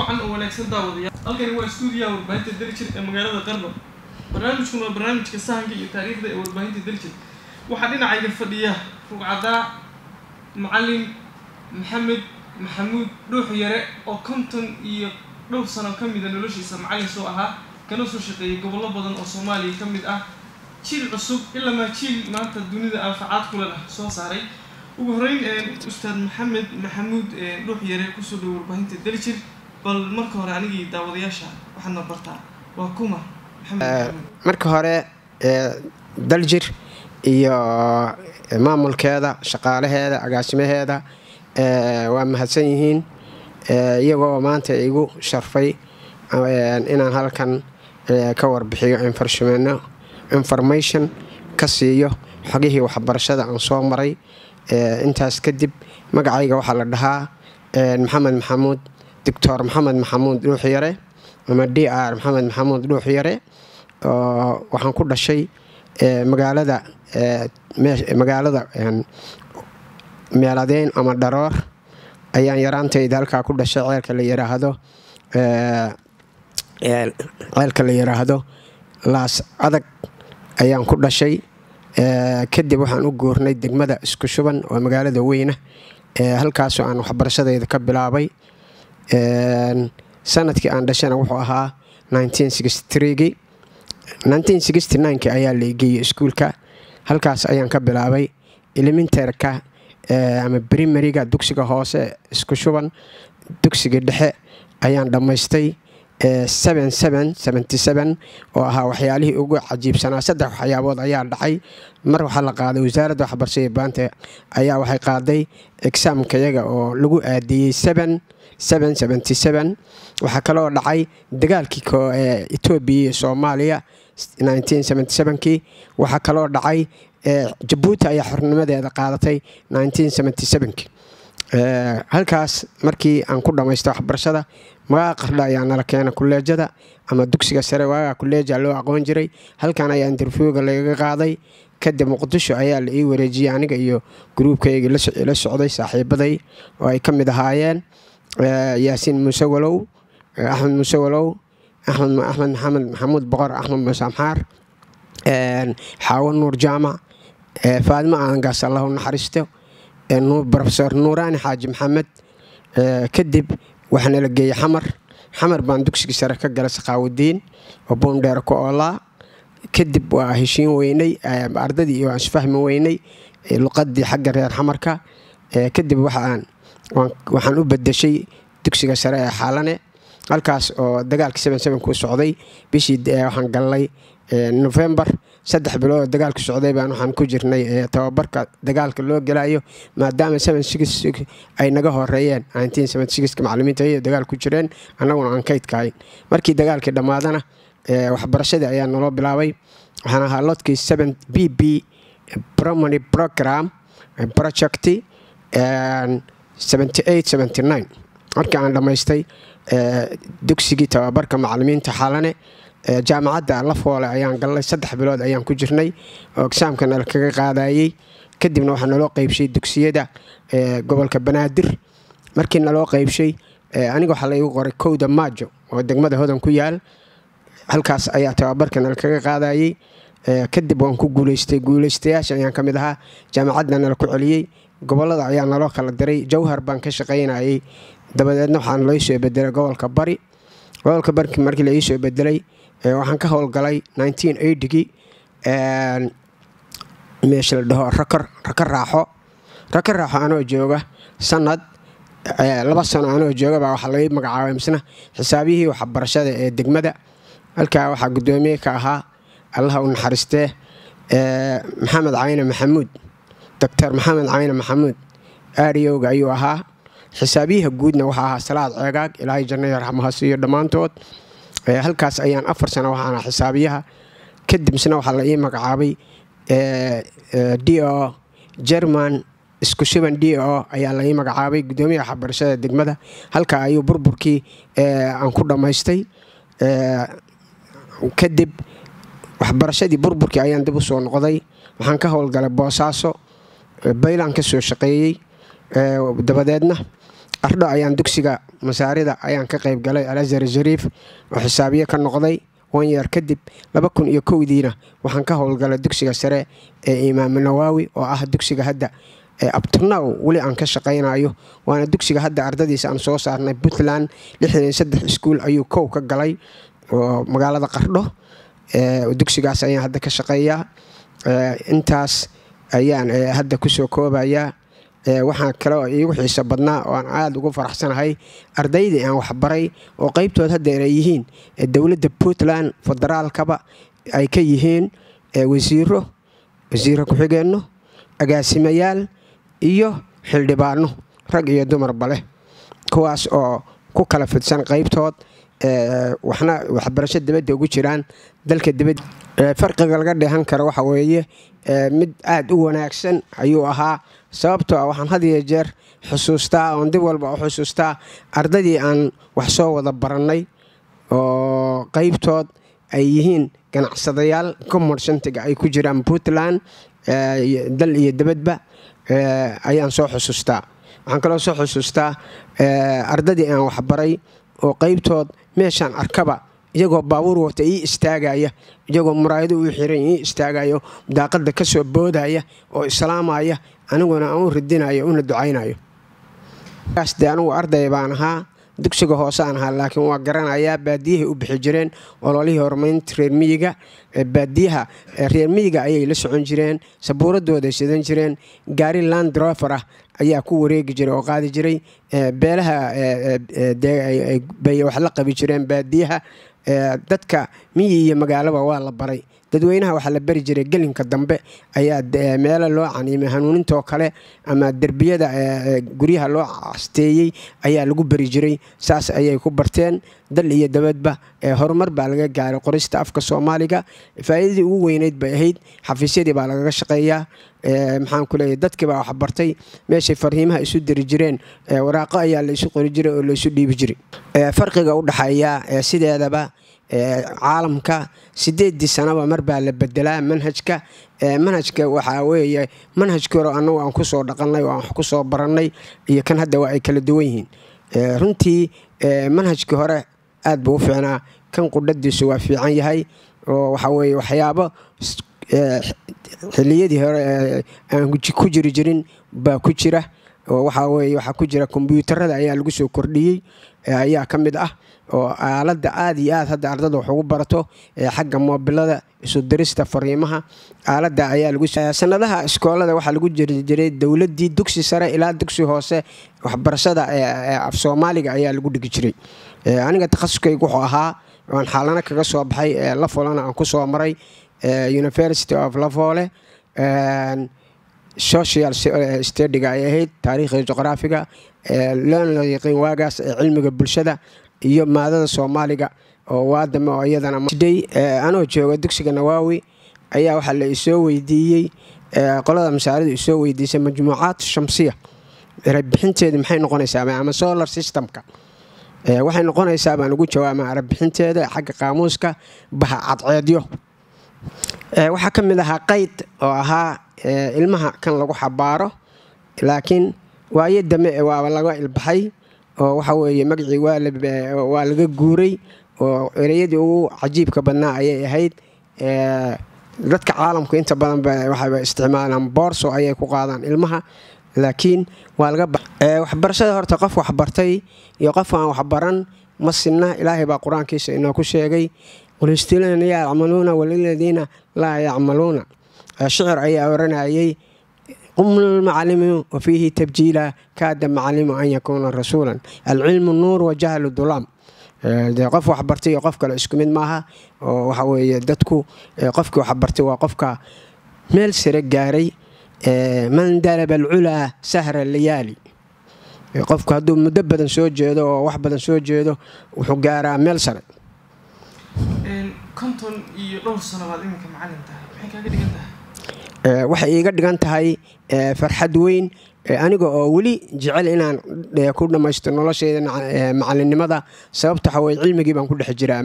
wacan oo wanaagsan daawadayaal halkani waa stuudiyaha warbaahinta daljir ee magaalada qarba barnaamijkun waa barnaamijka sahanka iyo taariikhda ee warbaahinta daljir waxaa dhinacayga fadhiya rugcadaa macalin maxamed maxamuud dhuux yare oo konton iyo dhowr sano ka mida noloshiisa macalin soo ahaa kana soo shaqeeyay gobollo badan oo soomaaliya ka mid ah jiil cusub ilamaa jiil maanta dunida anfacaad kula lah soo saaray ugu horeyn ustaad maxamed maxamuud dhuux yare kusoo dhow warbaahinta daljir bal marka hore anigii daawadayaasha waxaadna bartaa waa kuma marka hore daljir iyo maamulkeeda shaqaalaheeda agaasimaheeda waa mahadsan yihiin iyagoo maanta igu sharfay inaan halkan ka warbixiyo information ka siiyo xogihii waxbarashada aan soo maray intaas kadib magacayga waxaa la dhahaa maxamed maxamuud doctor maxamed maxamuud dhuuxyare ama d r maxamed maxamuud dhuuxyare waxaan ku dhashay magaalada magaalada meeladeyn ama dharoor ayaan yaraantayda halkaa ku dhashay ceelka la yiraahdo ceelka la yiraahdo laas adag ayaan ku dhashay kadib waxaan u guurnay degmada isku shuban oo magaalada weyna halkaasoo aan waxbarashadayda ka bilaabay sanadkii aan dhashana wuxuu ahaa gii ayaa la geeyey iskuulka halkaas ayaan ka bilaabay elementarka ama brimariga dugsiga hoose isku shuban dugsiga dhexe ayaan dhammaystay oo ahaa waxyaalihii ugu cajiibsanaa saddex waxyaabood ayaa dhacay mar waxaa la qaaday wasaaradda waxbarashada baanta ayaa waxay qaaday exaamkayaga oo lagu aadiyey waxaa kaloo dhacay dagaalkii etoobiya iyo soomaaliya kii waxaa kaloo dhacay jabuuti ayaa xornimadeeda qaadatay halkaas markii aan ku dhammaysta waxbarashada magaca qardha ayaa nala keena kuleejada ama dugsiga sare waagaa kuleeja loo aqoon jiray halkan ayaa interviewga lagaga qaaday kadib muqdisho ayaa la ii wareejiyey aniga iyo gruubkayga la socday saaxiibaday oo ay ka mid ahaayeen yaasiin muuse walow axmed muuse walow axmed maxamed maxamuud boqor axmed muuse amxaar xaawo nuur jaamac faadimo aangaas allahu naxariisto rofesor nuuraani xaaji maxamed kadib waxaana la geeyey xamar xamar baan dugsigii sare ka galay sakhaawudiin oo boondheer ku oolaa kadib waa heshiin weynay ardadii iyo isfahmi weynay luqadii xagga reer xamarka kadib waxaan u bedeshay dugsiga sare ee xaalane halkaas oo dagaalkii ku socday bishii waxaan galnay novembar saddex bilood oo dagaalku socday baan waxaan ku jirnay tababarka dagaalka loo gelayo maadaama ay naga horeeyeen macalimiinta ay dagaal ku jireen annaguna aan kaydkahayn markii dagaalkii dhammaadana waxbarashadii ayaa naloo bilaabay waxaan ahaa lodkii b b promony program project markii aan dhammaystay dugsigii tababarka macalimiinta xaalane jaamacadda lafoole ayaan galnay saddex bilood ayaan ku jirnay oo egsaamka nala kaga qaadayey kadibna waxaa naloo qeybshay dugsiyada gobolka banaadir markii naloo qeybshay aniga waxaa laigu qoray kowda maajo oo degmada hodan ku yaal halkaas ayaa tababarka nala kaga qaadayey kadib waan ku guuleystay guuleystayaasha ayaan ka mid ahaa jaamacadda nala ku celiyey gobolada ayaa naloo kala diray jawhar baan ka shaqaynayay dabadeedna waxaa loo soo bedelay gobolka bari gobolka bari markii la iisoo bedelay waxaan ka howlgalay gii meesha la dhaho raka raaxo raka raaxo anoo jooga sanad laba sano anoo jooga baa waxaa laga magacaabay misna xisaabiyihii waxbarashada ee degmada halkaa waxaa guddoomiye ka ahaa allaha u naxariistee maxamed cayne maxamuud doctor maxamed cayne maxamuud aariyowga ayuu ahaa xisaabiyaha guudna waxaa ahaa salaad ceegaag ilaahay jannayo raxmahasiiyo dhammaantood halkaas ayaan afar sano waxaana xisaabiyaha kadibsna waxaa la ii magacaabay d o german isku shuban d o ayaa la ii magacaabay guddoomiyaha waxbarashada degmada halkaa ayuu burburkii aan ku dhammaystay kadib waxbarashadii burburkii ayaan dib u soo noqday waxaan ka howlgalay boosaaso baylaan ka soo shaqeeyey dabadeedna qardho ayaan dugsiga masaarida ayaan ka qayb galay alazar shariif oo xisaabiye ka noqday wanyeer kadib laba kun iyo kowdiina waxaan ka howlgalay dugsiga sare ee imaamu nawaawi oo ah dugsiga hadda abtunaw weli aan ka shaqaynayo waana dugsiga hadda ardadiisa aan soo saarnay puntland lixdan saddex iskuul ayuu kow ka galay oo magaalada qardho dugsigaas ayaan hadda ka shaqeeyaa intaas ayaan hadda kusoo koobayaa waxaa kale oo iigu xiiso badnaa oo aan aada ugu faraxsanahay ardaydii aan waxbaray oo qeybtood haddeer ay yihiin dowladda puntland federaalkaba ay ka yihiin wasiiro wasiiro ku-xigeenno agaasimayaal iyo xildhibaano rag iyo dumarba leh kuwaas oo ku kala fidsan qeybtood waxna waxbarasho dibadda ugu jiraan dalka dibadda farqiga laga dheehan karo waxa weeye mid aada u wanaagsan ayuu ahaa sababtoo ah waxaan had iyo jeer xusuustaa oon dib walba u xusuustaa ardadii aan wax soo wada barannay oo qeybtood ay yihiin ganacsadayaal commersantiga ay ku jiraan puntland dal iyo dibadba ayaan soo xusuustaa waxaan kaloo soo xusuustaa ardadii aan waxbaray oo qeybtood meeshaan arkaba iyagoo baabuur wata ii istaagaya iyagoo muraayado uu xiran ii istaagayo daaqada ka soo boodaya oo islaamaya aniguna aan u ridinayo una ducaynayo de anigu arday baan ahaa dugsiga hoose aan ahaa laakiin waa garanayaa baadiyahay u bixi jireen ololihii horumarinta reer miyiga baadiyaha reer miyiga ayay la socon jireen sabuuradooday sidan jireen gaari land drofer ah ayaa ku wareegi jiray oo qaadi jiray beelaha bay wax la qabi jireen baadiyaha dadka miyi iyo magaalaba waa la baray dadweynaha waxaa la bari jiray gelinka dambe ayaa meelo loo caniimay hanuunintoo kale ama derbiyada guryaha loo casteeyey ayaa lagu bari jiray saas ayay ku barteen dal iyo dabadba horumar baa laga gaaray qorista afka soomaaliga faa'iidadii ugu weyneyd bay ahayd xafiisyadii baa lagaga shaqeeyaa maxaan ku leeyahy dadkii baa waxbartay meeshay farhiimaha isu diri jireen waraaqo ayaa la isu qori jiray oo la isu dhiibi jiray farqiga u dhexeeya sideedaba caalamka sideedii sanaba mar baa la bedelaa manhajka manhajka waxaa weeye manhajkii hore annagu aan kusoo dhaqannay oo aan wax kusoo barannay iyo kan hadda waa ay kala duwan yihiin runtii manhajkii hore aad buu u fiicnaa kan qudhadiisu waa fiican yahay oo waxaa weeye waxyaabo xiliyadii hore aan ku jiri jirin baa ku jira oo waxaa weye waxaa ku jira kombyuutarada ayaa lagu soo kordhiyey ayaa ka mid ah oo aaladda aada iyo aad hadda ardada wax ugu barato xagga moobilada isu dirista fariimaha aaladda ayaa lagu sanadaha iskoolada waxaa lagu jiri jiray dowladdii dugsi sare ilaa dugsi hoose waxbarashada af soomaaliga ayaa lagu dhigi jiray aniga takhasuskaygu wuxuu ahaa aan xaalano kaga soo baxay lafolana aan kusoo maray university of lafole social stadiga ay ahayd taariikhda juqraafiga loona yaqiin waagaas ee cilmiga bulshada iyo maadada soomaaliga oo waadame oo iyadana anoo jooga dugsiga nawaawi ayaa waxaa la isoo weydiiyey qolada masaaridu isoo weydiisay majmuucaad shamsiya rabixinteeda maxay noqonaysaa ama solar systemka waxay noqonaysaa baan ugu jawaama arabixinteeda xagga qaamuuska baha cadceedyo waxaa ka mid ahaa qayd oo ahaa ilmaha kan lagu xabaaro laakiin waayo dame waaba laga ilbaxay oo waxa weeye magacii waa laga guuray oo ereyadii ugu cajiibka badnaa ayay ahayd dadka caalamku inta badan waxay isticmaalaan boorso ayay ku qaadaan ilmaha laakiin waa laga waxbarashada horta qof waxbartay iyo qof aan waxbaran ma sinna ilaahay baa qur-aankiisa inooku sheegay qulistiilana yacmaluuna waliladiina laa yacmaluuna shicir ayaa oranayay qumlmacalimu wa fiihi tabjiila kaada macalimu an yakuuna rasuulan alcilmu nuur wajahlu dulaam dee qof waxbartay iyo qof kale isku mid maaha oo waxa weeye dadku qofkii waxbartay waa qofka meel sare gaaray man dalaba alculaa sahra layaali qofku hadduu muddo badan soo jeedo oo wax badan soo jeedo wuxuu gaaraa meel sare konton iyo dhowr sano baad iminka macalin tahay maxay kaaga dhigan tahay waxay iiga dhigan tahay farxad weyn aniga oo weli jecel inaan ku dhammaysto nolosheyda macalinimada sababta waxaweye cilmigii baan ku dhex jiraa